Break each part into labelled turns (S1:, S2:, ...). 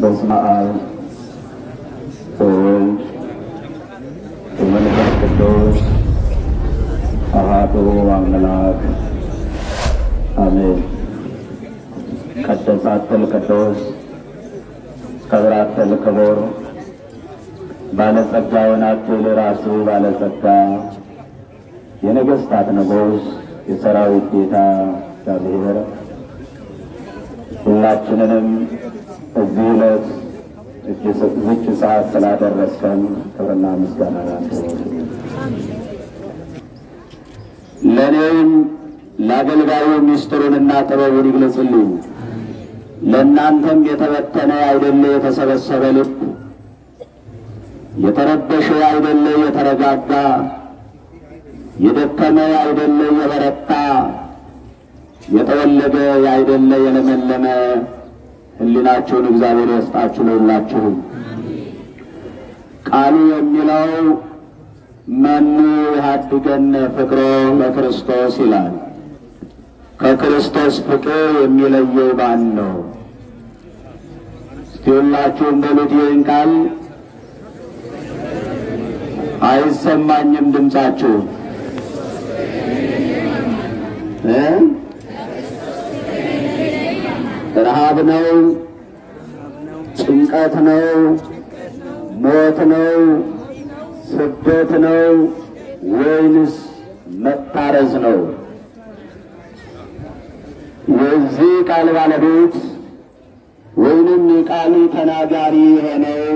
S1: በስመ አብ ወወልድ ወመንፈስ ቅዱስ አሐዱ አምላክ አሜን። ቀደሳትል ቅዱስ ከብራትል ክቡር ባለጸጋ የሆናችሁ ራሱ ባለጸጋ የነገሥታት ንጉሥ የሰራዊት ጌታ እግዚአብሔር ሁላችንንም እዚህ ዕለት ዝች ሰዓት ስላደረስከን ክብርና ምስጋና ላንተ ይሁን። ለእኔም ለአገልጋዩ ምስጢሩንና ጥበቡን ይግለጽልኝ። ለእናንተም የተበተነ አይደለ የተሰበሰበ ልብ፣ የተረበሸ አይደለ የተረጋጋ፣ የደከመ አይደለ የበረታ፣ የጠወለገ አይደለ የለመለመ ሕሊናችሁን እግዚአብሔር ይስጣችሁ ለሁላችሁም። ቃሉ የሚለው መኑ ያድገነ ፍቅሮ ለክርስቶስ ይላል። ከክርስቶስ ፍቅር የሚለየው ማን ነው? እስቲ ሁላችሁም በሉት ይህን ቃል። አይሰማኝም ድምፃችሁ እ ረሃብ ነው? ጭንቀት ነው? ሞት ነው? ስደት ነው? ወይንስ መታረዝ ነው? የዚህ ቃል ባለቤት ወይንም የቃሉ ተናጋሪ የሆነው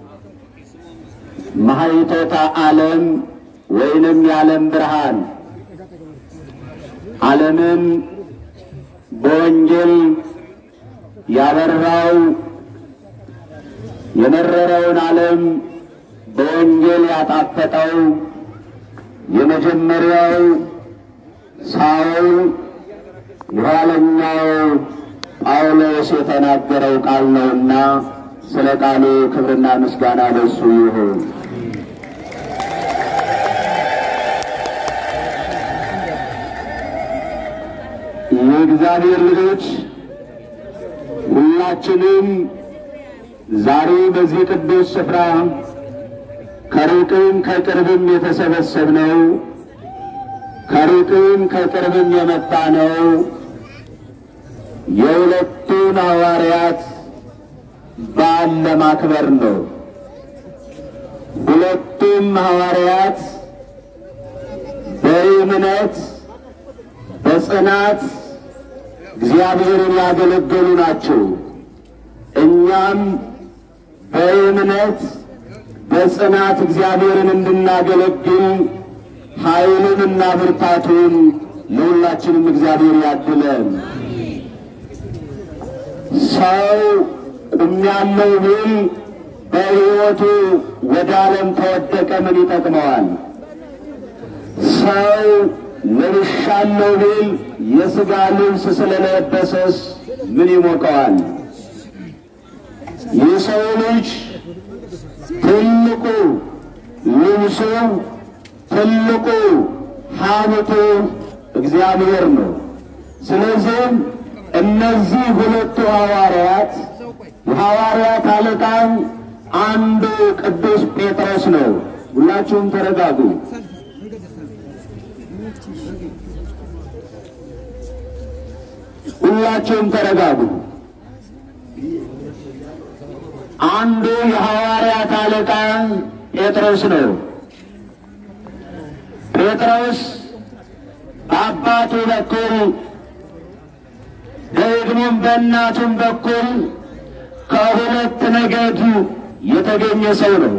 S1: ማኅቶተ ዓለም ወይንም የዓለም ብርሃን ዓለምን በወንጌል ያበራው የመረረውን ዓለም በወንጌል ያጣፈጠው የመጀመሪያው ሳውል የኋለኛው ጳውሎስ የተናገረው ቃል ነውና ስለ ቃሉ ክብርና ምስጋና ለሱ ይሁን። የእግዚአብሔር ልጆች ሁላችንም ዛሬ በዚህ ቅዱስ ስፍራ ከሩቅም ከቅርብም የተሰበሰብነው ከሩቅም ከቅርብም የመጣ ነው የሁለቱን ሐዋርያት በዓል ለማክበር ነው። ሁለቱም ሐዋርያት በእምነት በጽናት እግዚአብሔርን ያገለገሉ ናቸው። እኛም በእምነት በጽናት እግዚአብሔርን እንድናገለግል ኃይሉንና ብርታቱን ለሁላችንም እግዚአብሔር ያድለን። ሰው ቁሜያለሁ ቢል በሕይወቱ ወደ ዓለም ተወደቀ ምን ይጠቅመዋል? ሰው ለብሻለሁ ቢል የሥጋ ልብስ ስለለበሰስ ምን ይሞቀዋል? የሰው ልጅ ትልቁ ልብሱ ትልቁ ሀብቱ እግዚአብሔር ነው። ስለዚህም እነዚህ ሁለቱ ሐዋርያት የሐዋርያት አለቃም አንዱ ቅዱስ ጴጥሮስ ነው። ሁላችሁም ተረጋጉ። ሁላችሁም ተረጋጉ። አንዱ የሐዋርያት አለቃ ጴጥሮስ ነው። ጴጥሮስ በአባቱ በኩል ደግሞም በእናቱም በኩል ከሁለት ነገድ የተገኘ ሰው ነው።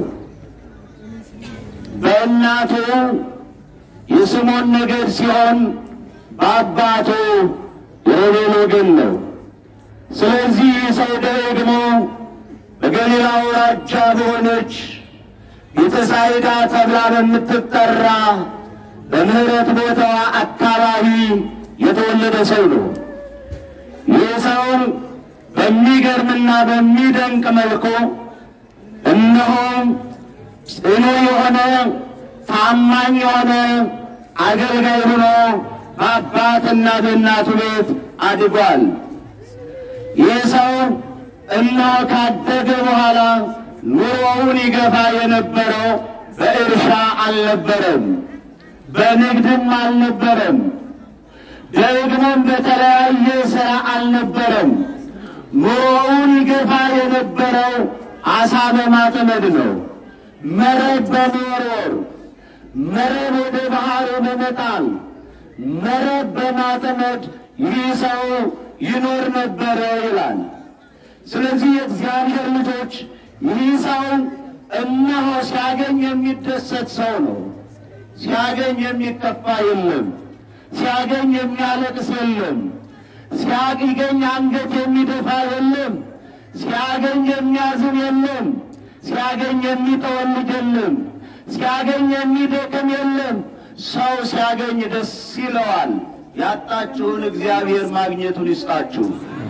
S1: በእናቱ የስምዖን ነገድ ሲሆን በአባቱ የሮቤል ወገን ነው። ስለዚህ ይህ ሰው ደግሞ በገሊላ አውራጃ በሆነች ቤተሳይዳ ተብላ በምትጠራ በምሕረት ቦታዋ አካባቢ የተወለደ ሰው ነው። ይህ ሰው በሚገርምና በሚደንቅ መልኩ እነሆ ጽኑ የሆነ ታማኝ የሆነ አገልጋይ ሆኖ በአባትና በእናቱ ቤት አድጓል። ይህ ሰው እነሆ ካደገ በኋላ ኑሮውን ይገፋ የነበረው በእርሻ አልነበረም፣ በንግድም አልነበረም፣ ደግሞም በተለያየ ሥራ አልነበረም። ኑሮውን ይገፋ የነበረው አሳ በማጥመድ ነው። መረብ በመወርወር መረብ ወደ ባህሩ በመጣል መረብ በማጥመድ ይህ ሰው ይኖር ነበረ ይላል። ስለዚህ የእግዚአብሔር ልጆች ይህ ሰው እነሆ ሲያገኝ የሚደሰት ሰው ነው። ሲያገኝ የሚከፋ የለም። ሲያገኝ የሚያለቅስ የለም። ሲያገኝ አንገት የሚደፋ የለም። ሲያገኝ የሚያዝን የለም። ሲያገኝ የሚጠወልግ የለም። ሲያገኝ የሚደክም የለም። ሰው ሲያገኝ ደስ ይለዋል። ያጣችሁን እግዚአብሔር ማግኘቱን ይስጣችሁ።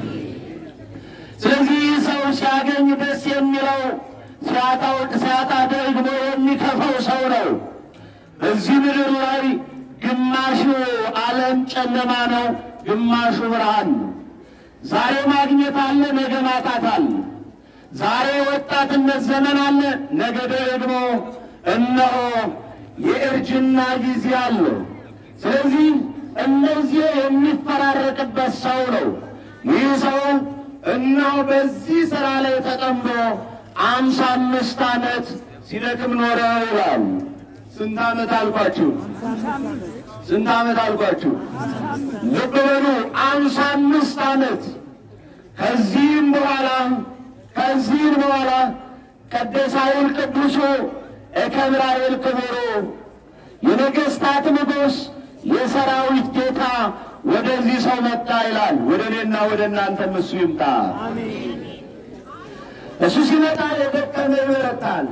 S1: ስለዚህ ይህ ሰው ሲያገኝ ደስ የሚለው ሲያጣው ሲያጣ ደግሞ የሚከፋው ሰው ነው። በዚህ ምድር ላይ ግማሹ ዓለም ጨለማ ነው፣ ግማሹ ብርሃን ነው። ዛሬ ማግኘት አለ፣ ነገ ማጣት አለ። ዛሬ ወጣትነት ዘመን አለ፣ ነገ ደግሞ እነሆ የእርጅና ጊዜ አለ። ስለዚህ እነዚህ የሚፈራረቅበት ሰው ነው። ይህ ሰው እነሆ በዚህ ሥራ ላይ ተጠምዶ አምሳ አምስት ዓመት ሲደክም ኖረ ይላል። ስንት ዓመት አልኳችሁ? ስንት ዓመት አልኳችሁ? ልብ በሉ፣ አምሳ አምስት ዓመት። ከዚህም በኋላ ከዚህም በኋላ ቀደሳዊል ቅዱሱ እከብራኤል ክቡሩ የነገሥታት ንጉሥ የሰራዊት ጌታ ወደዚህ ሰው መጣ ይላል። ወደ እኔና ወደ እናንተም እሱ ይምጣ። እሱ ሲመጣ የደከመ ይበረታል።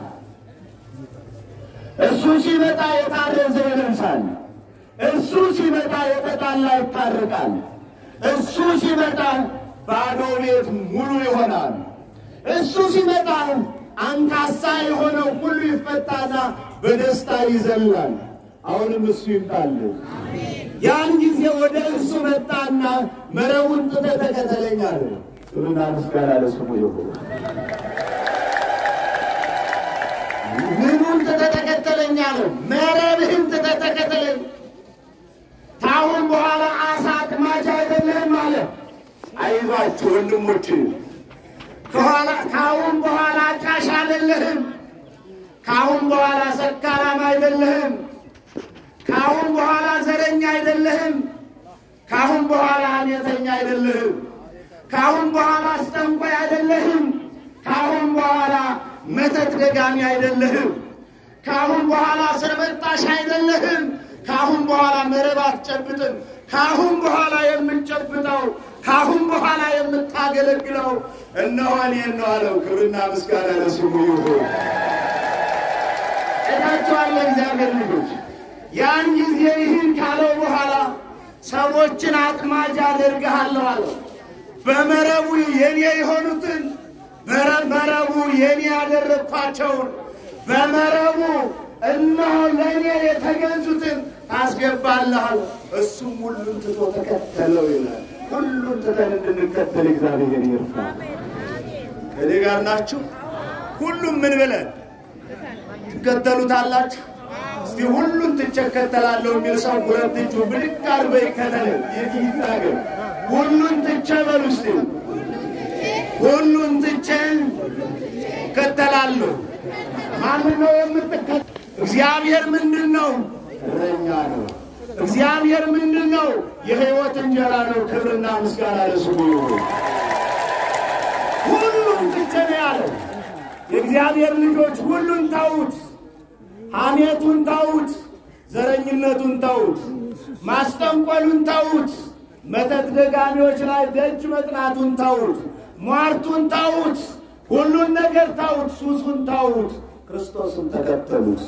S1: እሱ ሲመጣ የታረዘ ይለብሳል። እሱ ሲመጣ የተጣላ ይታረቃል። እሱ ሲመጣ ባዶ ቤት ሙሉ ይሆናል። እሱ ሲመጣ አንካሳ የሆነው ሁሉ ይፈታና በደስታ ይዘላል። አሁንም እሱ ይምጣል። ያን ጊዜ ወደ እርሱ መጣና መረቡን ጥተህ ተከተለኝ አለ። ክብርና ምስጋና ለስሙ ይሁን። ምኑን ትተህ ተከተለኝ አለው? መረብህን ትተህ ተከተለኝ። ከአሁን በኋላ አሳ አጥማጅ አይደለህም አለ። አይዟችሁ ወንድሞች፣ ከኋላ ከአሁን በኋላ ጫሽ አይደለህም። ከአሁን በኋላ ሰካራም አይደለህም። ከአሁን በኋላ ዘረኛ አይደለህም። ከአሁን በኋላ ሐሜተኛ አይደለህም። ከአሁን በኋላ አስጠንቋይ አይደለህም። ከአሁን በኋላ መተት ደጋሚ አይደለህም። ከአሁን በኋላ ስርበጣሽ አይደለህም። ከአሁን በኋላ መረብ አትጨብጥም። ከአሁን በኋላ የምንጨብጠው ከአሁን በኋላ የምታገለግለው እነሆ እኔን ነው አለው። ክብርና ምስጋና ለስሙ ይሁን። ጭታቸዋለ እግዚአብሔር ልጆች ያን ጊዜ ይህን ካለው በኋላ ሰዎችን አጥማጅ አደርግሃለሁ አለው። በመረቡ የኔ የሆኑትን በመረቡ የኔ ያደረግኳቸውን በመረቡ እነሆ ለእኔ የተገዙትን ታስገባልሃል። እሱም ሁሉን ትቶ ተከተለው ይላል። ሁሉን ትተን እንድንከተል እግዚአብሔር ይርዳ። ከኔ ጋር ናችሁ? ሁሉም ምን ብለን ትከተሉታላችሁ? እስቲ ሁሉን ትቼ እከተላለሁ የሚል ሰው ሁለት እጁ ብድግ አድርጎ ይከተል። የት ይናገር? ሁሉን ትቼ በሉ እስቲ ሁሉን ትቼ እከተላለሁ። ማንን ነው የምትከተል? እግዚአብሔር ምንድን ነው? እረኛ ነው። እግዚአብሔር ምንድን ነው? የሕይወት እንጀራ ነው። ክብርና ምስጋና ለስሙ ይሁን። ሁሉን ትቼ ነው ያለው። የእግዚአብሔር ልጆች ሁሉን ተዉት። ሐሜቱን ተዉት። ዘረኝነቱን ተዉት። ማስጠንቆሉን ተዉት። መተት ደጋሚዎች ላይ ደጅ መጥናቱን ተዉት። ሟርቱን ተዉት። ሁሉን ነገር ተዉት። ሱሱን ተዉት። ክርስቶስን ተከተሉት።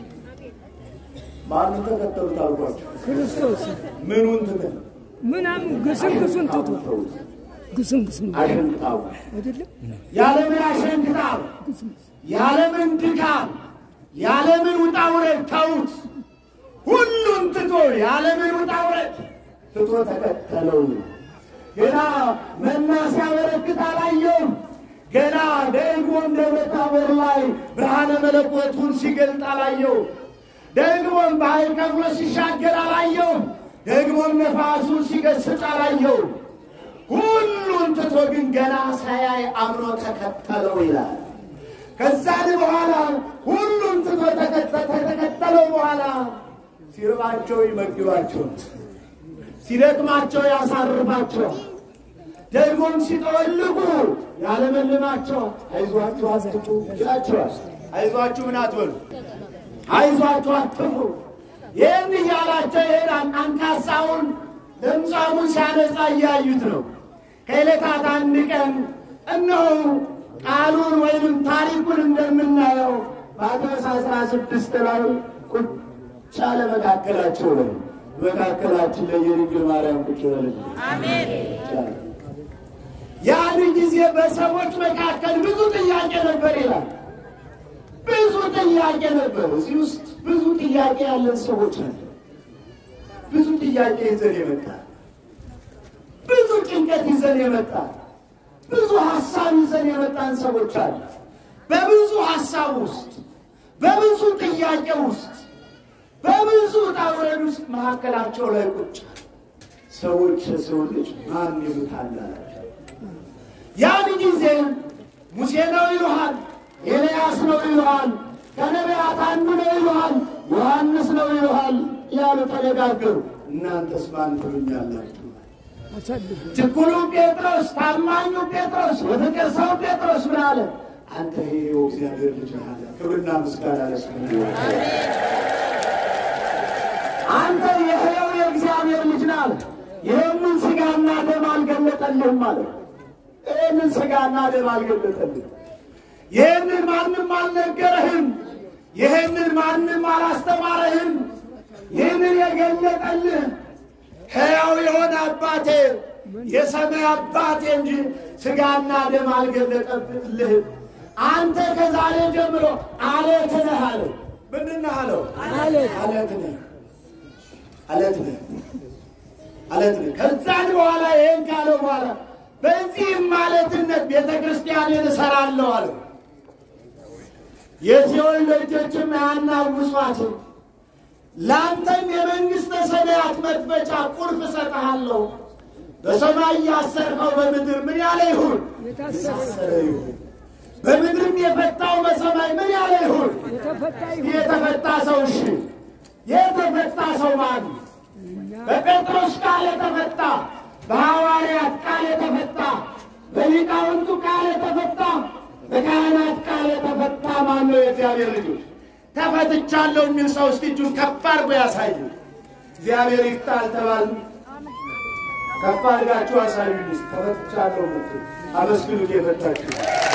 S1: ማንን ተከተሉት አልኳቸው?
S2: ክርስቶስ
S1: ምኑን ትተን
S2: ምናምን ግስንግሱን ትቶ
S1: ተዉት።
S2: ግስንግሱን
S1: አሸንጣው
S2: አይደለም
S1: ያለምን አሸንክታው ያለምን ድካም ያለምን ውጣ ውረድ ተዉት። ሁሉን ትቶ ያለምን ውጣ ውረድ ትቶ ተከተለው። ገና መና ሲያበረክት አላየውም።
S3: ገና ደግሞም ደብረ ታቦር ላይ ብርሃነ መለኮቱን ሲገልጥ አላየው። ደግሞም ባህር ከፍሎ ሲሻገር አላየው። ደግሞም ነፋሱን ሲገስጽ አላየው። ሁሉን ትቶ ግን ገና ሳያይ አምኖ ተከተለው ይላል። ከዛን በኋላ ሁሉን ትቶ ተከተለው በኋላ ሲርባቸው ይመግባቸው፣ ሲደክማቸው ያሳርፋቸው፣ ደግሞም ሲጠወልጉ ያለመልማቸው። አይዟችሁ አትፍሩ ይላቸዋል። አይዟችሁ ምን አትበሉ፣ አይዟችሁ አትፍሩ። ይህን እያላቸው ይሄዳል። አንካሳውን ለምጻሙን ሲያነጻ እያዩት ነው። ከዕለታት አንድ ቀን እነሆ ቃሉን ወይንም ታሪኩን እንደምናየው ማቴዎስ አስራ ስድስት ላይ ቁጭ አለ መካከላቸው ላይ መካከላችን ላይ የድንግል ማርያም ቁጭ በለች። ያን ጊዜ በሰዎች መካከል ብዙ ጥያቄ ነበር ይላል። ብዙ ጥያቄ ነበር። እዚህ ውስጥ ብዙ ጥያቄ ያለን ሰዎች ነን። ብዙ ጥያቄ ይዘን የመጣ ብዙ ጭንቀት ይዘን የመጣ ብዙ ሀሳብ ይዘን የመጣን ሰዎች አለ። በብዙ ሀሳብ ውስጥ በብዙ ጥያቄ ውስጥ በብዙ ውጣ ውረድ ውስጥ መካከላቸው ላይ ቁጭ ሰዎች የሰው ልጅ ማን ይሉታል አላቸው። ያን ጊዜ ሙሴ ነው ይሉሃል፣ ኤልያስ ነው ይሉሃል፣ ከነቢያት አንዱ ነው ይሉሃል፣ ዮሐንስ ነው ይሉሃል ያሉ ተነጋገሩ። እናንተስ ማን ትሉኛላችሁ?
S2: አሳልፉ
S3: ችኩሉ ጴጥሮስ፣ ታማኙ ጴጥሮስ፣ የፍቅር ሰው ጴጥሮስ ምን አለ? አንተ ይኸው እግዚአብሔር ልጅ ነህ አለ። ክብርና ምስጋና ለስሙ ይሁን። አንተ የሕያው የእግዚአብሔር ልጅ ነህ አለ። ይህንን ሥጋና ደም አልገለጠልህም አለ። ይህንን ሥጋና ደም አልገለጠልህም። ይህንን ማንም አልነገረህም። ይህንን ማንም አላስተማረህም። ይህንን የገለጠልህ ሕያው የሆነ አባቴ የሰማይ አባቴ እንጂ ሥጋና ደም አልገለጠልህም። አንተ ከዛሬ ጀምሮ አለት ነህ አለው። ምንድን ነህ አለው?
S2: አለት
S3: አለት ነህ፣ አለት ነህ፣ አለት ነህ። ከዛን በኋላ ይህን ካለው በኋላ በዚህም ማለትነት ቤተ ክርስቲያንን እሰራለሁ አለው። የሲኦል ደጆችም አያናውጿትም። ለአንተም የመንግሥተ ሰማያት መክፈቻ ቁልፍ እሰጥሃለሁ። በሰማይ ያሰርከው በምድር ምን ያለ ይሁን
S2: የታሰረ
S3: የታሰረ ይሁን፣ በምድርም የፈታው በሰማይ ምን ያለ ይሁን
S2: የተፈታ ይሁን
S3: የተፈታ ሰው እሺ፣ የተፈታ ሰው ማን? በጴጥሮስ ቃል የተፈታ፣ በሐዋርያት ቃል የተፈታ፣ በሊቃውንቱ ቃል የተፈታ፣ በካህናት ቃል የተፈታ ማን ነው? የእግዚአብሔር ልጆች ተፈትቻለሁ የሚል ሰው እስቲ እጁን ከፍ አድርጎ ያሳዩ። እግዚአብሔር ይፍታል ተባል። ከፍ አድርጋችሁ አሳዩ። እስቲ ተፈትቻለሁ ምትል አመስግኑት የፈታችሁ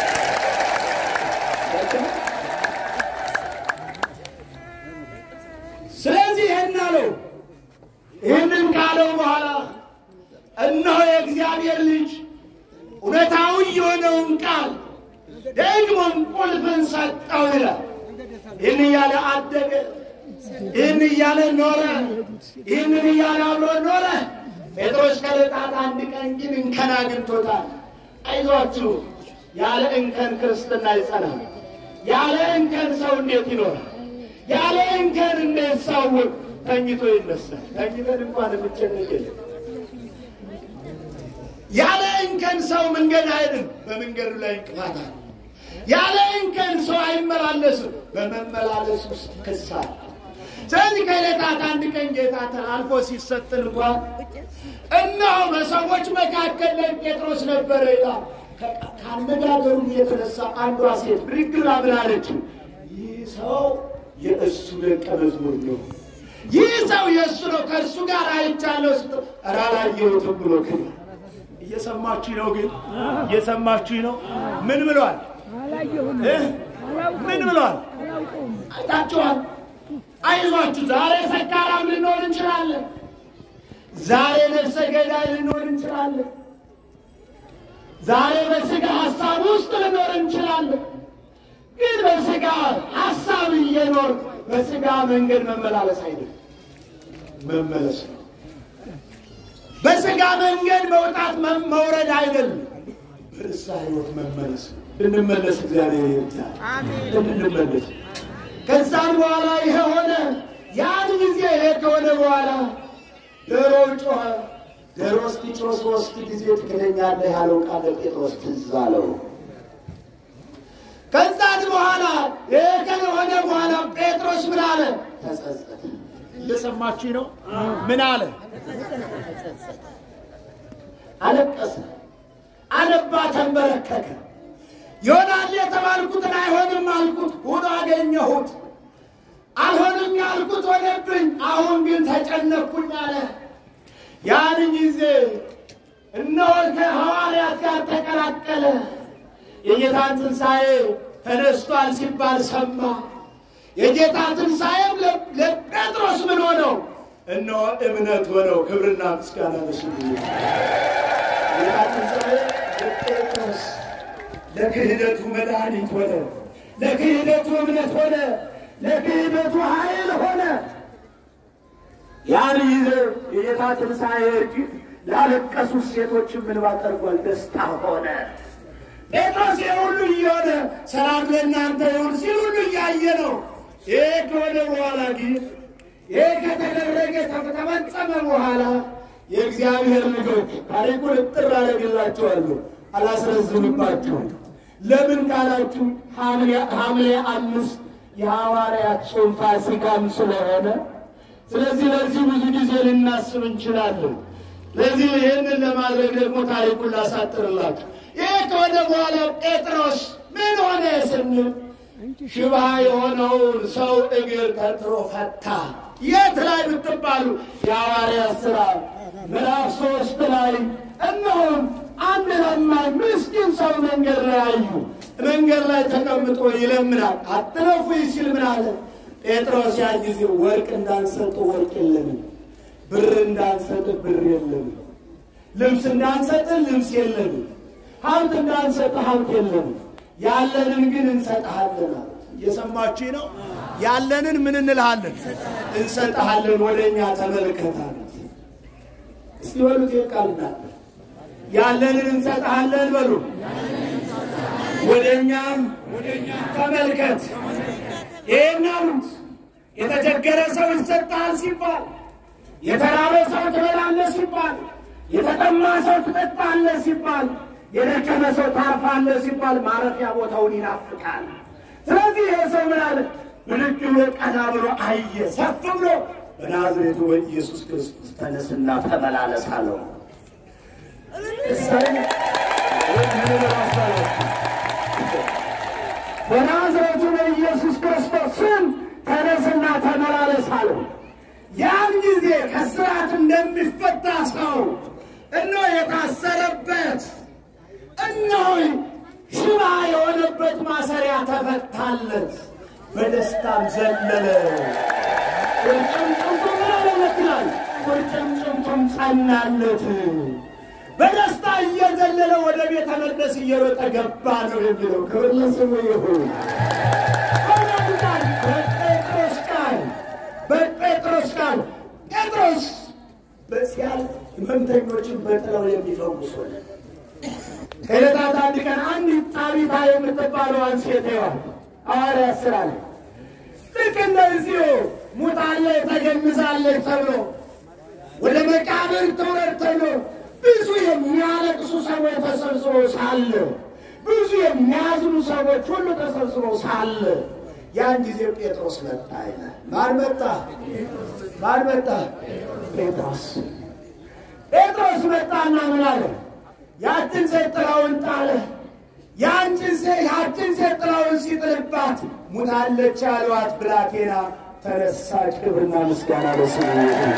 S3: ስለዚህ ይህን አለው። ይህንን ካለው በኋላ እነሆ የእግዚአብሔር ልጅ እውነታዊ የሆነውን ቃል ደግሞም ቁልፍን ሰጠው ይላል። ይህን እያለ አደገ። ይህን እያለ ኖረ። ይህንን እያለ አብሮ ኖረ። ጴጥሮስ ከዕለታት አንድ ቀን ግን እንከን አግኝቶታል። አይዟችሁ፣ ያለ እንከን ክርስትና ይጸናል። ያለ እንከን ሰው እንዴት ይኖራል? ያለ እንከን እንዴት ሰው ተኝቶ ይነሳል? ተኝተን እንኳን የምንጨነቅ የለም። ያለ እንከን ሰው መንገድ አይድን፣ በመንገዱ ላይ እንቅፋት አለ። ያለ እንከን ሰው አይመላለስም፣ በመመላለስ ውስጥ ክስ አለ። ስለዚህ ከዕለታት አንድ ቀን ጌታ ተላልፎ ሲሰጥን እንኳን እነሆ በሰዎች መካከል ላይ ጴጥሮስ ነበረ ይላል። ከ- ከአነጋገሩ የተነሳ አንዷ ሴት ብድግ ብላ ምን አለችው? ይህ ሰው የእሱ ደቀ መዝሙር ነው። ይህ ሰው የእሱ ነው፣ ከእርሱ ጋር አይቻለሁ ስትል ኧረ አላየሁትም ብሎ ክደ እየሰማችሁ ነው ግን እየሰማችሁ ነው። ምን ብሏል?
S2: አላየሁም
S3: እ? ምን ብሏል?
S2: አላውቀውም
S3: አይታችኋል። አይዟችሁ፣ ዛሬ ሰካራም ልንሆን እንችላለን። ዛሬ ነፍሰ ገዳይ ልንሆን እንችላለን። ዛሬ በስጋ ሀሳብ ውስጥ ልኖር እንችላለን። ግን በስጋ ሀሳብ እየኖር በስጋ መንገድ መመላለስ አይደለም፣ መመለስ ነው። በስጋ መንገድ መውጣት መ- መውረድ አይደለም፣ በንስሐ ሕይወት መመለስ እንድንመለስ እግዚአብሔር ይርዳል። እንድንመለስ ከዛም በኋላ ይሄ ሆነ። ያን ጊዜ ይሄ ከሆነ በኋላ ዶሮ ጮኸ። ዶሮ እስኪጮህ ሦስት ጊዜ ትክደኛለህ ያለው ቃል ጴጥሮስ ትዝ አለው። ከዛን በኋላ ይሄ ከሆነ በኋላ ጴጥሮስ ምን አለ? ተጸጸተ። እየሰማችሁ ነው? ምን አለ? አለቀሰ፣ አነባ፣ ተንበረከከ። ይሆናል የተባልኩትን አይሆንም አልኩት፣ ሆኖ አገኘሁት። አልሆንም ያልኩት ሆነብኝ፣ አሁን ግን ተጨነቅኩኝ አለ። ያን ጊዜ እነሆ ከሐዋርያት ጋር ተቀላቀለ። የጌታን ትንሣኤ ተነስቷል ሲባል ሰማ። የጌታ ትንሣኤም ለጴጥሮስ ምን ሆነው? እነሆ እምነት ሆነው። ክብርና ምስጋና ለስሙ ይሁን። ጌታ ትንሣኤ ለጴጥሮስ ለክህደቱ መድኃኒት ሆነ። ለክህደቱ እምነት ሆነ። ለክህደቱ ኃይል ሆነ። ያን ጊዜ የጌታ ትንሣኤ እርጅት ላለቀሱት ሴቶችን ምን ባጠርጓል? ደስታ ሆነ። ጴጥሮስ ይህ ሁሉ እየሆነ ሰላም ለእናንተ ይሁን ሲል ሁሉ እያየ ነው። ይህ ከሆነ በኋላ ግን ይህ ከተደረገ ከተፈጸመ በኋላ የእግዚአብሔር ልጆች ታሪኩን እጥር አደርግላችኋለሁ፣ አላስረዝምባችሁም። ለምን ካላችሁ ሐምሌ አምስት የሐዋርያት ጾም ፋሲካም ስለሆነ ስለዚህ ለዚህ ብዙ ጊዜ ልናስብ እንችላለን። ለዚህ ይህንን ለማድረግ ደግሞ ታሪኩን ላሳጥርላችሁ። ይህ ከሆነ በኋላ ጴጥሮስ ምን ሆነ ስንል ሽባ የሆነውን ሰው እግር ተጥሮ ፈታ። የት ላይ ብትባሉ የሐዋርያት ሥራ ምዕራፍ ሶስት ላይ እነሆም አንድ ለማኝ ምስኪን ሰው መንገድ ላይ አዩ። መንገድ ላይ ተቀምጦ ይለምናል። አትለፉ ሲል ምን አለ ጴጥሮስ? ያ ጊዜ ወርቅ እንዳንሰጥ ወርቅ የለንም፣ ብር እንዳንሰጥ ብር የለንም፣ ልብስ እንዳንሰጥ ልብስ የለንም፣ ሀብት እንዳንሰጥ ሀብት የለንም፣ ያለንን ግን እንሰጥሃለን አለ። እየሰማችሁ ነው? ያለንን ምን እንልሃለን? እንሰጥሃለን፣ ወደ እኛ ተመልከታል። እስቲ በሉት ቃል እንዳለ ያለንን እንሰጥሃለን በሉ። ወደ እኛም ተመልከት። ይህን አሉት። የተቸገረ ሰው ይሰጥሃል ሲባል፣ የተራበ ሰው ትበላለህ ሲባል፣ የተጠማ ሰው ትጠጣለህ ሲባል፣ የደከመ ሰው ታርፋለህ ሲባል ማረፊያ ቦታውን ይናፍቃል። ስለዚህ ይሄ ሰው ምን አለ? ብድግ ብሎ ቀና ብሎ አየ። ሰፍ ብሎ በናዝሬቱ በኢየሱስ ክርስቶስ ተነስና ተመላለስ አለው። በናዝሬቱ በኢየሱስ ክርስቶስ ስም ተነስና ተመላለስ አለው። ያን ጊዜ ከስርዓት እንደሚፈታ ሰው እነሆ የታሰረበት እነሆ ሽባ የሆነበት ማሰሪያ ተፈታለት። በደስታም ዘለለ። ቁርጭምጭምቱ ምን አለመትላል? ቁርጭምጭምቱም ጸናለት። በደስታ እየዘለለ ወደ ቤተ መቅደስ እየሮጠ ገባ ነው የሚለው። ክብር ለስሙ ይሁን። በማን ቃል? በጴጥሮስ ቃል፣ በጴጥሮስ ቃል። ጴጥሮስ በሲያል ሕመምተኞችን በጥለው የሚፈውስ ሆነ። ከዕለታት አንድ ቀን አንዲት ጣቢታ የምትባለዋን ሴት ይዋል ሐዋርያት ሥራ ላይ ልክ እንደዚሁ ሙታለች ተገንዛለች ተብሎ ወደ መቃብር ትውረድ ተብሎ ብዙ የሚያለቅሱ ሰዎች ተሰብስበው ሳለ ብዙ የሚያዝኑ ሰዎች ሁሉ ተሰብስበው ሳለ ያን ጊዜ ጴጥሮስ መጣ ይላል። ማን መጣ? ማን መጣ? ጴጥሮስ። ጴጥሮስ መጣና ምን አለ? ያችን ሴት ጥላውን ጣለ። ያችን ሴት ያችን ሴት ጥላውን ሲጥልባት ሙታለች ያሏት ብላቴና ተነሳች። ክብርና ምስጋና ለስሙ ይሁን።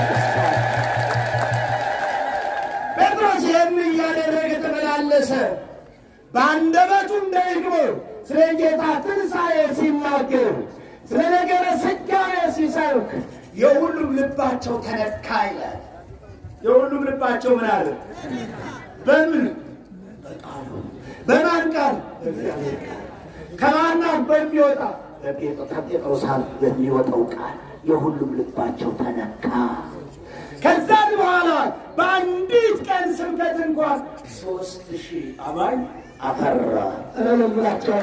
S3: ጴጥሮስ ይህን እያደረገ ተመላለሰ። በአንደበቱም ደግሞ ስለ ጌታ ትንሣኤ ሲናገር፣ ስለ ነገረ ሥጋዌ ሲሰብክ የሁሉም ልባቸው ተነካ ይላል። የሁሉም ልባቸው ምን አለ? በምን በቃሉ በማን ቃል? በእግዚአብሔር ቃል። ከማና በሚወጣ ከጴጥሮስ አፍ በሚወጣው ቃል የሁሉም ልባቸው ተነካ። ከዛም በኋላ በአንዲት ቀን ስብከትን እንኳን ሶስት ሺህ አማኝ አፈራ። እረለም ብላቸው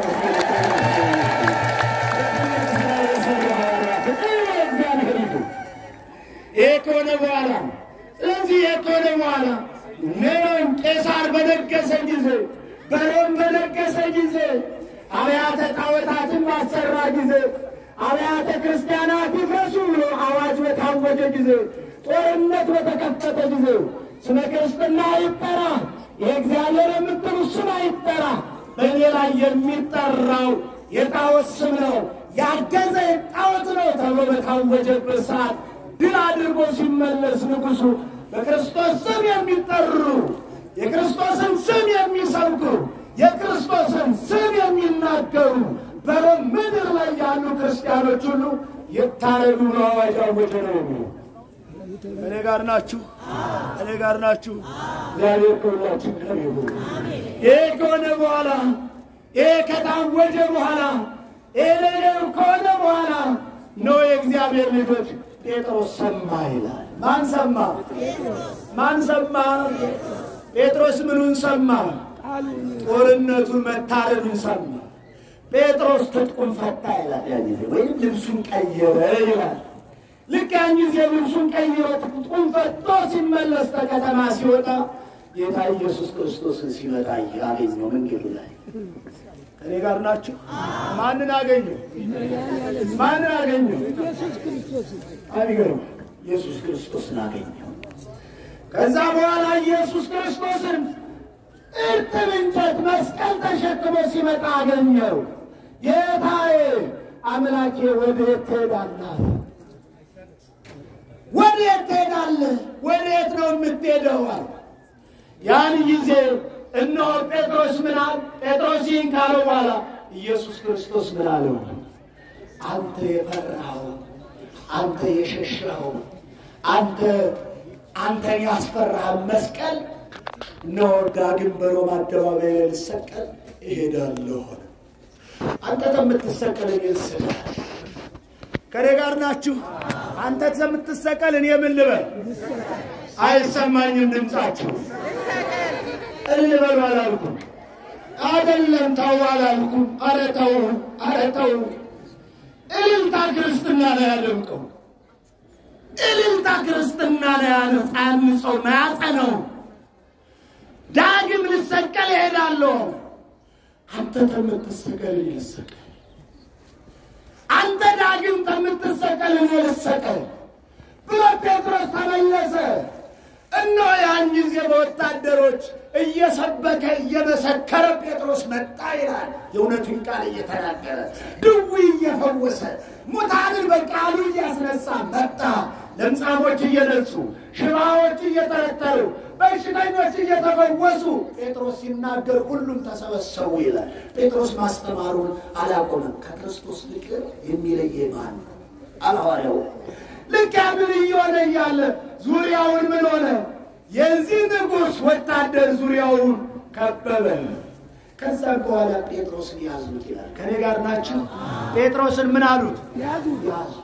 S3: ይህ ከሆነ በኋላ ስለዚህ ይህ ከሆነ በኋላ ኔሮን ቄሳር በነገሰ ጊዜ በሮም በነገሰ ጊዜ አብያተ ጣዖታትን ባሰራ ጊዜ አብያተ ክርስቲያናት ይፍረሱ ብሎ አዋጅ በታወጀ ጊዜ ጦርነት በተከፈተ ጊዜ ስመ ክርስትና አይጠራ፣ የእግዚአብሔር የምትሉ ስም አይጠራ፣ በእኔ ላይ የሚጠራው የጣዖት ስም ነው፣ ያገዘ ጣዖት ነው ተብሎ በታወጀበት ሰዓት ድል አድርጎ ሲመለስ ንጉሡ በክርስቶስ ስም የሚጠሩ የክርስቶስን ስም የሚሰብኩ የክርስቶስን ስም የሚናገሩ በሮም ምድር ላይ ያሉ ክርስቲያኖች ሁሉ ይታረዱ ብሎ አዋጅ አወጀ ነው የሚለው። እኔ ጋር ናችሁ፣ እኔ ጋር ናችሁ። እግዚአብሔር ከሁላችን ጋር ይሁን። ይህ ከሆነ በኋላ ይህ ከታወጀ በኋላ ይህ ነገር ከሆነ በኋላ ነው የእግዚአብሔር ልጆች ጴጥሮስ ሰማ ይላል። ማን ሰማ? ማን ሰማ? ጴጥሮስ ምኑን ሰማ? ጦርነቱን መታረዱን ሰማ። ጴጥሮስ ትጥቁን ፈታ ይላል። ያን ጊዜ ወይም ልብሱን ቀየረ ይላል። ልክ ያን ጊዜ ልብሱን ቀይሮ ትጥቁን ፈቶ ሲመለስ ከከተማ ሲወጣ ጌታ ኢየሱስ ክርስቶስን ሲመጣ አገኘው መንገዱ ላይ። ከኔ ጋር ናችሁ? ማንን አገኘው? ማንን አገኘው?
S2: ኢየሱስ ክርስቶስ
S3: አይገርም። ኢየሱስ ክርስቶስን አገኘው። ከዛ በኋላ ኢየሱስ ክርስቶስን እርጥብ እንጨት መስቀል ተሸክሞ ሲመጣ አገኘው። ጌታዬ አምላኬ ወዴት ትሄዳለህ? ወዴት ትሄዳለህ? ወዴት ነው የምትሄደው? አለ። ያን ጊዜ እነሆ ጴጥሮስ ምን አለ? ጴጥሮስ ይህን ካለው በኋላ ኢየሱስ ክርስቶስ ምን አለው? አንተ የፈራኸው አንተ የሸሸኸው አንተ አንተን ያስፈራህ መስቀል እነሆ ዳግም በሮማ አደባባይ ላይ ልሰቀል እሄዳለሁ። አንተ ከምትሰቀል እኔ ልሰቀል። ከኔ ጋር ናችሁ? አንተ ከምትሰቀል እኔ ምን ልበል? አይሰማኝም ድምፃችሁ። እልል በሉ አላልኩም። አይደለም ተው አላልኩም። ኧረ ተው፣ ኧረ ተው። እልልታ ክርስትና ነው ያደምቀው። እልልታ ክርስትና ነው ያንጸው ማያጸነው። ዳግም ልሰቀል እሄዳለሁ። አንተ ከምትሰቀል እኔ ልሰቀል። አንተ ዳግም ከምትሰቀል እኔ ልሰቀል ብሎ ጴጥሮስ ተመለሰ። እነሆ ያን ጊዜ በወታደሮች እየሰበከ እየመሰከረ ጴጥሮስ መጣ ይላል። የእውነቱን ቃል እየተናገረ ድውይ እየፈወሰ ሙታንን በቃሉ እያስነሳ መጣ። ለምጻሞች እየነጹ ሽባዎች እየተረተሩ በሽተኞች እየተፈወሱ ጴጥሮስ ሲናገር ሁሉም ተሰበሰቡ ይላል። ጴጥሮስ ማስተማሩን አላቆመም። ከክርስቶስ ፍቅር የሚለየ ማን ነው? አልሐዋርያው ልክ ያንን እየሆነ እያለ ዙሪያውን ምን ሆነ? የዚህ ንጉሥ ወታደር ዙሪያውን ከበበ። ከዛ በኋላ ጴጥሮስን ያዙት ይላል። ከኔ ጋር ናችሁ? ጴጥሮስን ምን አሉት?
S2: ያዙት።
S3: ያዙት።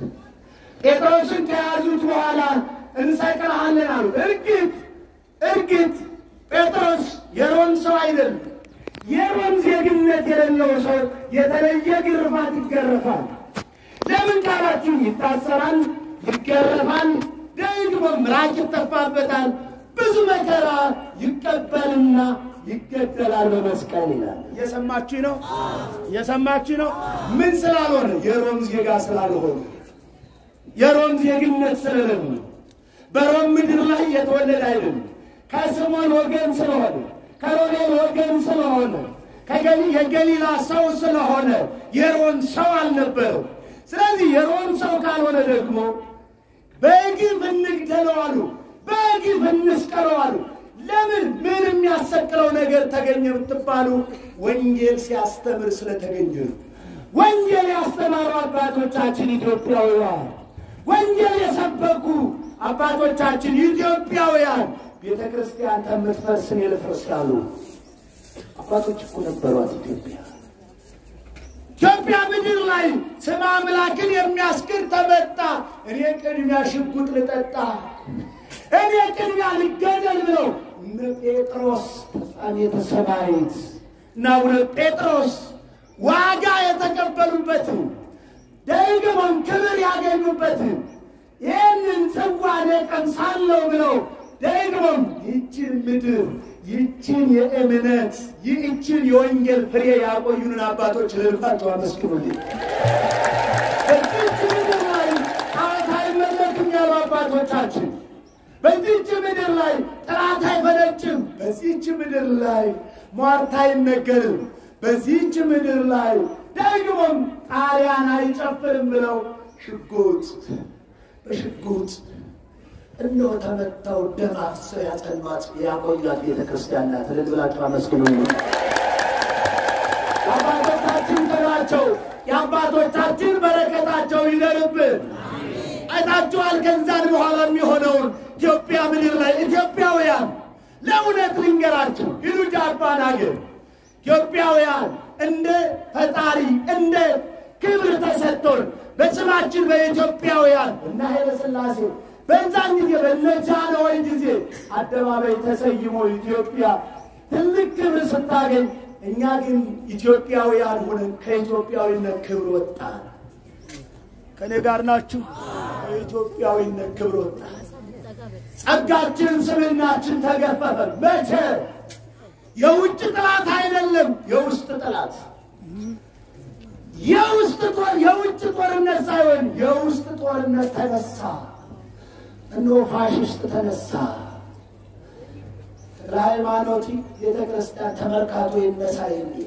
S3: ጴጥሮስን ከያዙት በኋላ እንሰቅልሃለን አሉት። እርግጥ እርግጥ ጴጥሮስ የሮም ሰው አይደለም። የሮም ዜግነት የሌለው ሰው የተለየ ግርፋት ይገረፋል። ለምን ካላችሁ ይታሰራል፣ ይገረፋል፣ ደግሞ ምራቅ ይተፋበታል፣ ብዙ መከራ ይቀበልና ይገደላል በመስቀል ይላል። እየሰማችሁ ነው? እየሰማችሁ ነው? ምን ስላልሆነ? የሮም ዜጋ ስላልሆነ፣ የሮም ዜግነት ስለሌለ፣ በሮም ምድር ላይ የተወለደ አይደለም። ከስሞን ወገን ስለሆነ፣ ከሮቤል ወገን ስለሆነ፣ ከገሊ- የገሊላ ሰው ስለሆነ የሮም ሰው አልነበረው። ስለዚህ የሮም ሰው ካልሆነ ደግሞ በግፍ እንግደለው አሉ፣ በግፍ እንስቀለው አሉ። ለምን? ምን የሚያሰቅለው ነገር ተገኘ ብትባሉ ወንጌል ሲያስተምር ስለተገኘ ነው። ወንጌል ያስተማሩ አባቶቻችን ኢትዮጵያውያን፣ ወንጌል የሰበኩ አባቶቻችን ኢትዮጵያውያን ቤተ ክርስቲያን ከምትፈርስ እኔ ልፍረስ ያሉ አባቶች እኮ ነበሯት ኢትዮጵያ። ኢትዮጵያ ምድር ላይ ስመ አምላክን የሚያስክር ተመጣ። እኔ ቅድሚያ ሽጉጥ ልጠጣ፣ እኔ ቅድሚያ ልገደል ብለው እነ ጴጥሮስ ተፍጻሜተ ሰማዕት እና አቡነ ጴጥሮስ ዋጋ የተቀበሉበትን ደግሞም ክብር ያገኙበትን ይህንን ጽዋ እኔ ቀምሳለሁ ብለው ደግሞም ይችን ምድር ይችን የእምነት ይህችን የወንጌል ፍሬ ያቆዩንን አባቶች ልልፋቸው አመስግኑልኝ። በዚች ምድር ላይ ጣዖት አይመለክም ያሉ አባቶቻችን፣ በዚች ምድር ላይ ጥላት አይፈነጭም፣ በዚች ምድር ላይ ሟርት አይነገርም፣ በዚች ምድር ላይ ደግሞም ጣሊያን አይጨፍርም ብለው ሽጉጥ በሽጉጥ እነሆ ተመታው ደም አፍስሰው ያጸኗት ያቆያት ቤተ ክርስቲያን ናት። እልል ብላችሁ አመስግኑ። የአባቶቻችን ክብራቸው የአባቶቻችን በረከታቸው ይደርብን። አይታችኋል። ከዛን በኋላ የሚሆነውን ኢትዮጵያ ምድር ላይ ኢትዮጵያውያን ለእውነት ልንገራቸው ሂዱ ጃፓን ሀገር ኢትዮጵያውያን እንደ ፈጣሪ እንደ ክብር ተሰጥቶን በስማችን በኢትዮጵያውያን እና ኃይለ ሥላሴ በዛን ጊዜ በነጃንሆይ ጊዜ አደባባይ ተሰይሞ ኢትዮጵያ ትልቅ ክብር ስታገኝ፣ እኛ ግን ኢትዮጵያውያን ሆነን ከኢትዮጵያዊነት ክብር ወጣን። ከኔ ጋር ናችሁ? ከኢትዮጵያዊነት ክብር ወጣን። ጸጋችን፣ ስምናችን ተገፈፈ። መቼ? የውጭ ጠላት አይደለም፣ የውስጥ ጠላት የውስጥ ጦር የውጭ ጦርነት ሳይሆን የውስጥ ጦርነት ተነሳ። እነሆ ፋሽስት ተነሳ። ለሃይማኖት ቤተ ክርስቲያን ተመርካቶ ይነሳ የሚል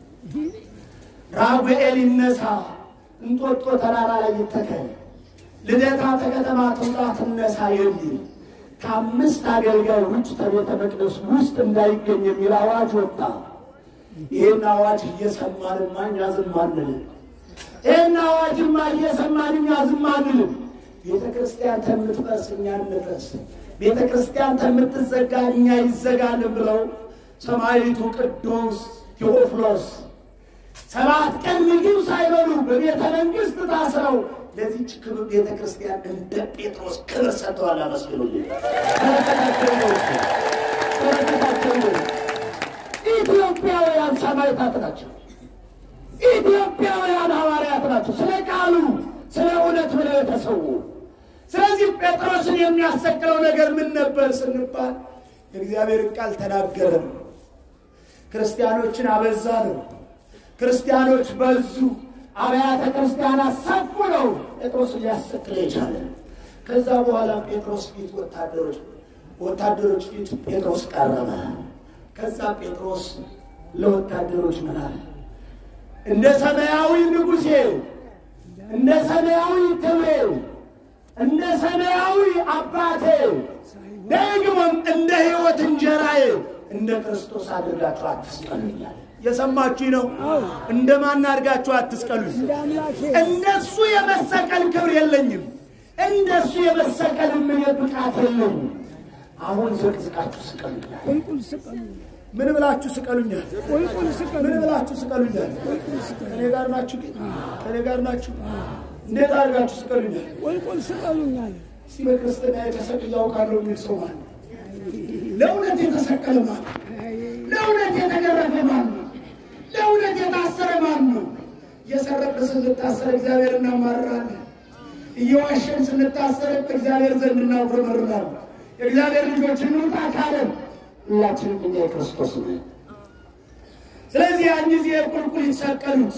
S3: ራጉኤል ይነሳ፣ እንጦጦ ተራራ ላይ ይተከል፣ ልደታ ተከተማ ትውጣ ትነሳ የሚል ከአምስት አገልጋይ ውጭ ከቤተ መቅደስ ውስጥ እንዳይገኝ የሚል አዋጅ ወጣ። ይህን አዋጅ እየሰማንማ እኛ ዝም አንልም። ይህን አዋጅማ እየሰማን እኛ ዝም አንልም። ቤተ ክርስቲያን ተምትፈርስ እኛ እንፍረስ፣ ቤተ ክርስቲያን ተምትዘጋ እኛ ይዘጋልን ብለው ሰማዕቱ ቅዱስ ቴዎፍሎስ ሰባት ቀን ምግብ ሳይበሉ በቤተ መንግስት ታስረው ለዚች ክብር ቤተ ክርስቲያን እንደ ጴጥሮስ ክብር ሰጥተዋል። አመስግኑልኝ። በረከታቸው ነው እሱ፣ በረከታቸው ነው። ኢትዮጵያውያን ሰማዕታት ናቸው። ኢትዮጵያውያን ሐዋርያት ናቸው። ስለ ቃሉ ስለ እውነት ብለው የተሰዉ። ስለዚህ ጴጥሮስን የሚያሰቅለው ነገር ምን ነበር ስንባል የእግዚአብሔርን ቃል ተናገረ ነው። ክርስቲያኖችን አበዛ ነው። ክርስቲያኖች በዙ፣ አብያተ ክርስቲያናት ሰፉ ነው ጴጥሮስን ሊያሰቅል የቻለ። ከዛ በኋላ ጴጥሮስ ፊት ወታደሮች ወታደሮች ፊት ጴጥሮስ ቀረበ። ከዛ ጴጥሮስ ለወታደሮች ምን አለ? እንደ ሰማያዊ ንጉሴ፣ እንደ ሰማያዊ ክብሬ፣ እንደ ሰማያዊ አባቴ ደግሞም እንደ ሕይወት እንጀራዬ እንደ ክርስቶስ አድርጋችሁ አትስቀሉኛል። የሰማችሁ ነው። እንደ ማን አድርጋችሁ አትስቀሉኝ።
S2: እንደ አምላኬ
S3: እንደሱ የመሰቀል ክብር የለኝም። እንደሱ የመሰቀል ምን ብቃት የለኝም። አሁን ዘቅዝቃችሁ ስቀሉኛል።
S2: ቁልቁል ስቀሉ፣
S3: ምን ብላችሁ ስቀሉኛል?
S2: ቁልቁል ስቀሉ፣
S3: ምን ብላችሁ ስቀሉኛል? ከኔ ጋር ናችሁ? ግን ከኔ ጋር ናችሁ? እንዴት አድርጋችሁ ስቀሉኛል?
S2: ቁልቁል ስቀሉኛል።
S3: እስቲ በክርስትና የተሰቅዬ አውቃለሁ የሚል ሰው ማለት ነው። ለእውነት የተሰቀለ ማለት ነው። ለእውነት የተገረፈ ማን ነው? ለእውነት የታሰረ ማን ነው? እየሰረቅን ስንታሰር እግዚአብሔር እናማርራለን። እየዋሸን ስንታሰር እግዚአብሔር ዘንድ እናጉረመርማለን። የእግዚአብሔር ልጆች እንውጣ ካለን ሁላችንም እኛ የክርስቶስ ነን። ስለዚህ ያን ጊዜ የቁልቁል ይሰቀሉት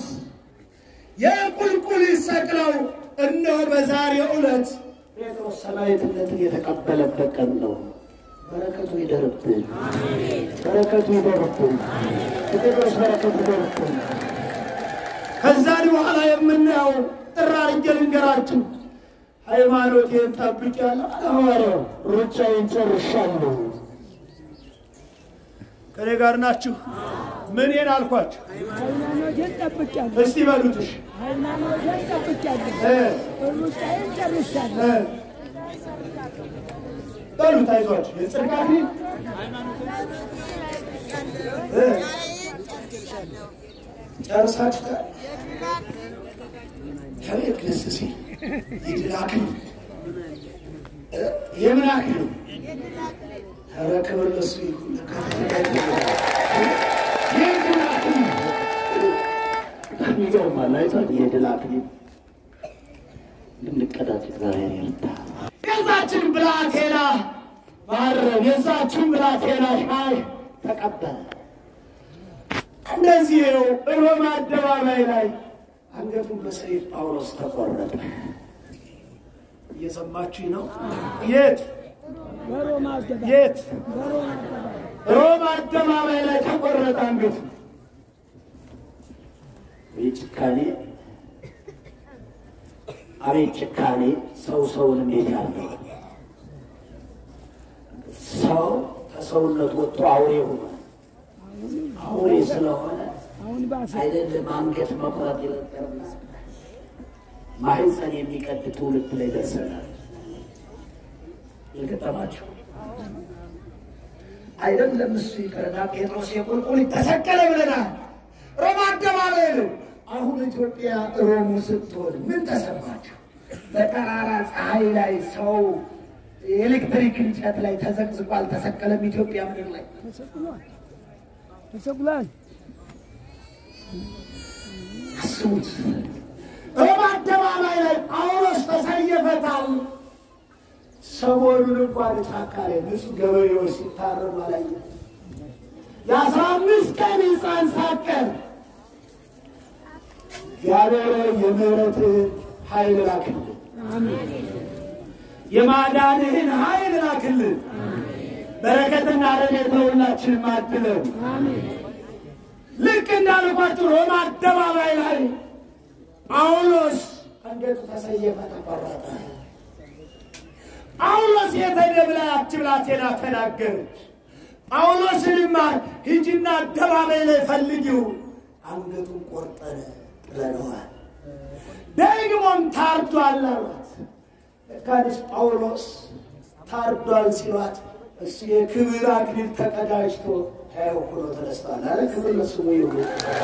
S3: የቁልቁል ይሰቅለው እነሆ በዛሬው ዕለት ጴጥሮስ ሰማዕትነትን የተቀበለበት ቀን ነው። በረከቱ ይደርብን፣ በረከቱ ይደርብን፣ የጴጥሮስ በረከቱ ይደርብን። ከዛን በኋላ የምናየው ጥራ አድርጌ ልንገራችሁ። ሃይማኖቴን ጠብቄያለሁ አለ ሐዋርያው፣ ሩጫዬን ጨርሻለሁ። ከኔ ጋር ናችሁ? ምኔን አልኳችሁ?
S2: ሃይማኖቴን ጠብቄያለሁ፣
S3: እስቲ በሉትሽ
S2: ሃይማኖቴን ጠብቄያለሁ፣
S3: እ
S2: ሩጫዬን ጨርሻለሁ።
S3: እ በሉት አይዟችሁ። የጽድቅ አክሊል እ ጨርሳችኋል። አቤት ደስ ሲል የድል አክሊል እ የምን አክሊል? ኧረ ክብር ለእሱ ይሁን። የድል አክሊል
S1: ይገርማል። አይቷል የድል አክሊል እንድንቀዳጅ እግዚአብሔር ይርዳ።
S3: የዛችን ብላቴና ማረም የዛችን ብላቴና ሻሽ ተቀበለ። እንደዚህ ነው። ሮማ አደባባይ ላይ አንገቱን በሰይፍ ጳውሎስ ተቆረጠ። እየሰማችኝ ነው? የት
S2: በሮማ አደባባይ
S3: የት?
S2: በሮማ አደባባይ
S3: ሮማ አደባባይ ላይ ተቆረጠ አንገቱ።
S1: አቤት ጭካኔ! አቤት ጭካኔ! ሰው ሰውን እንዴት ያለው ሰው ከሰውነት ወጥቶ አውሬ ሆኗል። አውሬ ስለሆነ
S2: አሁን ባሰ
S1: አይደለም አንገት መቁረጥ ይለቀርና ማህፀን የሚቀድ ትውልድ ላይ ደርሰናል። የገጠማቸው
S3: አይደለም እሱ ይቅርና ጴጥሮስ የቁልቁል ተሰቀለ ብለናል። ሮማ አደባባይ ነው። አሁን ኢትዮጵያ ሮሙ ስትሆን ምን ተሰማቸው? በጠራራ ፀሐይ ላይ ሰው የኤሌክትሪክ እንጨት ላይ ተዘቅዝቆ አልተሰቀለም። ኢትዮጵያ ምድር ላይ
S2: ተሰቅሏል ተሰቅሏል።
S3: አስቡት። ሮማ አደባባይ ላይ ጳውሎስ ተሰየፈታል። ሰሞኑን እንኳን ጫካ ላይ ንጹህ ገበሬዎች ሲታረሙ አላየንም። የአስራ አምስት ቀን ሕፃን ሳቀር እግዚአብሔር የምሕረትህን ኃይል ላክልን፣ የማዳንህን ኃይል ላክልን። በረከትና ረድኤት ለሁላችንም አድለን። ልክ እንዳልኳችሁ ሮማ አደባባይ ላይ ጳውሎስ አንገቱ ተሰየፈ፣ ተቆረጠ። ጳውሎስ የተደ ብላ ያች ብላቴና ተናገረች። ጳውሎስንማ ሂጂና አደባባይ ላይ ፈልጊው፣ አንገቱን ቆርጠን ጥለነዋል፣ ደግሞም ታርዷል አሏት። ለካዲስ ጳውሎስ ታርዷል ሲሏት እሱ የክብር አክሊል ተቀዳጅቶ ሕያው ሆኖ ተነስቷል አለ። ክብር ለስሙ ይሁን።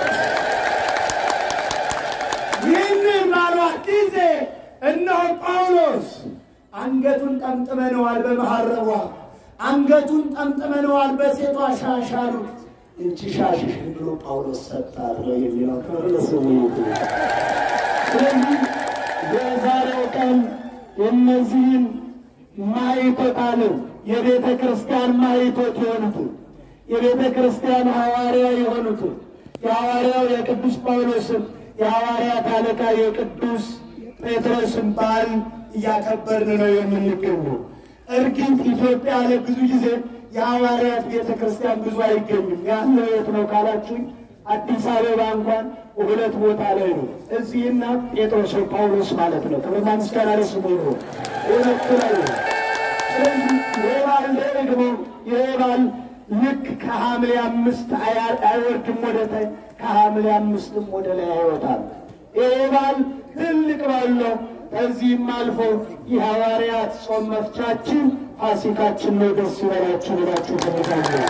S3: ይህንን ባሏት ጊዜ እነሆ ጳውሎስ አንገቱን ጠምጥመነዋል በመሐረቧ አንገቱን ጠምጥመነዋል በሴቷ ሻሽ አሉት። እንቺ ሻሽሽን ብሎ ጳውሎስ ሰጣት ነው የሚለው። ክብር ለስሙ ይሁን።
S1: ስለዚህ የዛሬው ቀን እነዚህን ማይቶታልን የቤተ ክርስቲያን ማይቶት የሆኑትን የቤተ ክርስቲያን ሐዋርያ የሆኑትን የሐዋርያው የቅዱስ ጳውሎስን የሐዋርያት አለቃ የቅዱስ ጴጥሮስን በዓል እያከበርን ነው የምንገኘው። እርግጥ ኢትዮጵያ ላይ ብዙ ጊዜ የሐዋርያት ቤተ ክርስቲያን ብዙ አይገኝም። ያለው የት ነው ካላችሁኝ፣ አዲስ አበባ እንኳን ሁለት ቦታ ላይ ነው። እዚህና ጴጥሮስ ወይ ጳውሎስ ማለት ነው። ክብርና ምስጋና ለስሙ ይሁን። ሁለቱ ላይ ነው። ስለዚህ ይህ በዓል ደግሞ ይህ በዓል ልክ ከሐምሌ አምስት አያ- አይወርድም ወደ ታይ ከሐምሌ አምስትም ወደ ላይ አይወጣም። ይህ በዓል ትልቅ በዓል ነው። ከዚህም አልፎ የሐዋርያት ጾም መፍቻችን ፋሲካችን ነው። ደስ ይበላችሁ ብላችሁ ተመዛኘ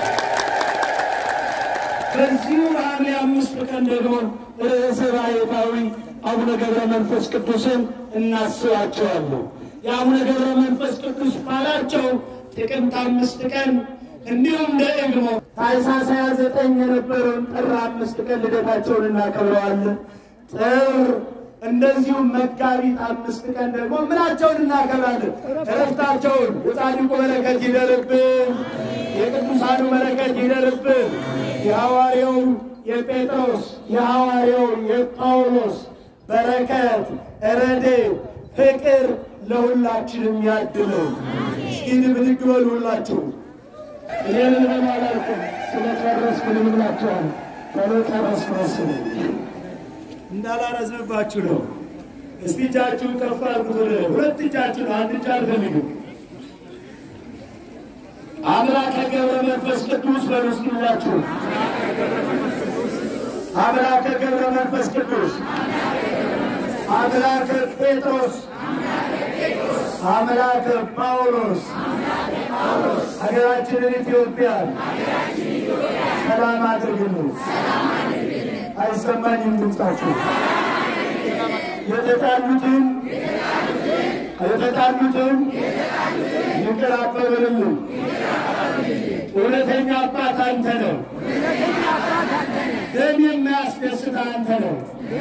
S1: በዚሁ በሐምሌ አምስት ቀን ደግሞ ርዕሰ ባሕታዊ አቡነ ገብረ መንፈስ ቅዱስን እናስባቸዋለሁ። የአቡነ ገብረ መንፈስ ቅዱስ በዓላቸው ጥቅምት አምስት ቀን እንዲሁም ደግሞ ታኅሳስ ሃያ ዘጠኝ የነበረውን ጥር አምስት ቀን ልደታቸውን እናከብረዋለን። ጥር እንደዚሁም መጋቢት አምስት ቀን ደግሞ ምናቸውን እናከብራለን? እረፍታቸውን። የጻድቁ በረከት ይደርብን፣ የቅዱሳኑ በረከት ይደርብን። የሐዋርያው የጴጥሮስ የሐዋርያው የጳውሎስ በረከት፣ ረድኤት፣ ፍቅር ለሁላችንም ያድለን። እስኪ ብድግ በሉ ሁላችሁ። እኔ ምን ሆነ አላልኩም፣ ስለጨረስኩ ምን ብላችኋል? ቶሎ ጨረስኩ መሰለኝ። እንዳላረዝምባችሁ ነው። እስቲ እጃችሁን ከፍ አድርጉት። ወደ ሁለት እጃችሁ ነው፣ አንድ እጅ አልፈልግም። አምላከ ገብረ መንፈስ ቅዱስ በሉ እስኪ ሁላችሁ። አምላከ ገብረ መንፈስ ቅዱስ፣ አምላከ ጴጥሮስ፣ አምላከ ጳውሎስ ሀገራችንን ኢትዮጵያን ሰላም አድርግልን። አይሰማኝም ድምፃችሁ። የተጣሉትን የተጣሉትን ይቅር አበበልን። እውነተኛ አባት አንተ ነው። ደም የማያስደስት አንተ ነው።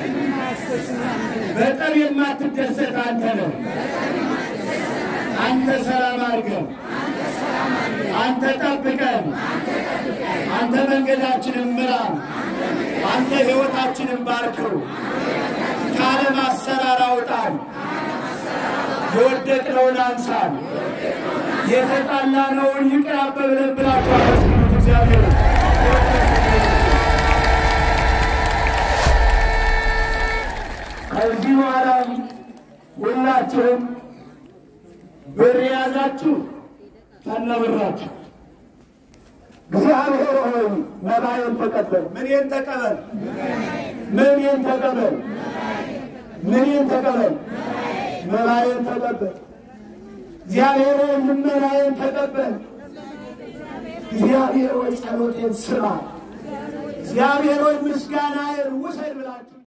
S1: በጠብ የማትደሰት አንተ ነው። አንተ ሰላም አድርገን፣ አንተ ጠብቀን፣ አንተ መንገዳችንን ምራ፣ አንተ ሕይወታችንን ባርከው፣ ከዓለም አሰራር አውጣን፣ የወደቅነውን አንሳን፣ የተጣላነውን ይቅር አበብለን ብላችሁ አመስግኑት እግዚአብሔር ከዚህ በኋላም ሁላችሁም ብር የያዛችሁ ከነብራችሁ እግዚአብሔር ሆይ መባዬን ተቀበል፣ ምኔን ተቀበል፣ ምኔን ተቀበል፣ ምኔን ተቀበል፣ መባዬን ተቀበል። እግዚአብሔር ሆይ ልመናዬን ተቀበል። እግዚአብሔር ሆይ ጸሎቴን ስማ። እግዚአብሔር ሆይ ምስጋናዬን ውሰድ ብላችሁ